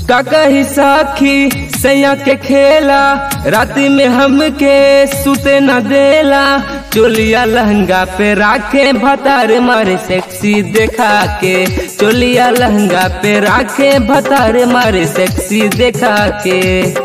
का कही साखी सैया के खेला रात में हमके सुते न देला चोलिया लहंगा पे राखे भतार मारे सेक्सी देखा के चोलिया लहंगा पे राखे भतार मारे सेक्सी देखा के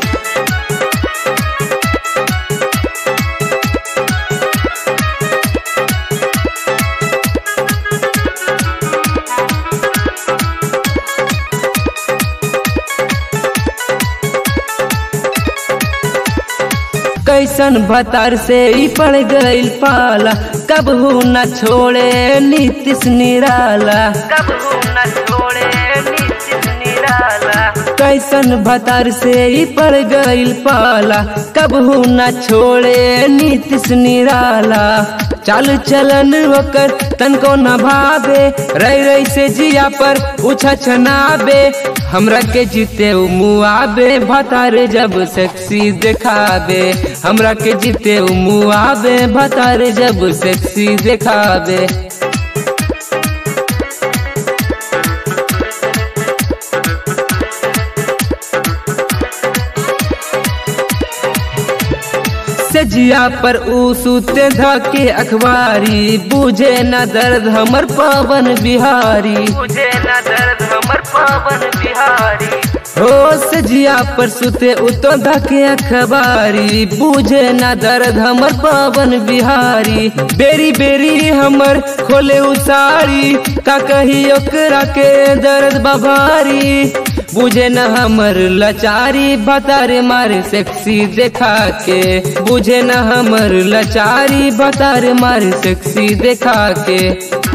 कैसन भतार से ही पड़ गईल पाला कब हु न छोड़े नीतिश निराला कब हु न छोड़े नीतिश निराला कैसन भतार से ही पड़ गईल पाला कब हु न छोड़े नीतिश निराला चाल चलन होकर तनको न भावे रही रही से जिया पर उछा छनाबे हमरा के जीते उ मुआबे भतार जब सेक्सी देखाबे हमरा के जीते उ मुआबे भतार जब सेक्सी देखाबे सजिया पर ऊ सूते धके अखबारी बुझे न दर्द हमर पवन बिहारी बुझे न दर्द हमर पवन बिहारी हो सजिया पर सुते उतो धके अखबारी बुझे न दर्द हमर पवन बिहारी बेरी बेरी हमर खोले उसारी का कही ओकरा के दर्द बभारी बुझे न हमर लचारी बतारे मारे सेक्सी देखा के बुझे न हमर लचारी बतारे मारे सेक्सी देखा के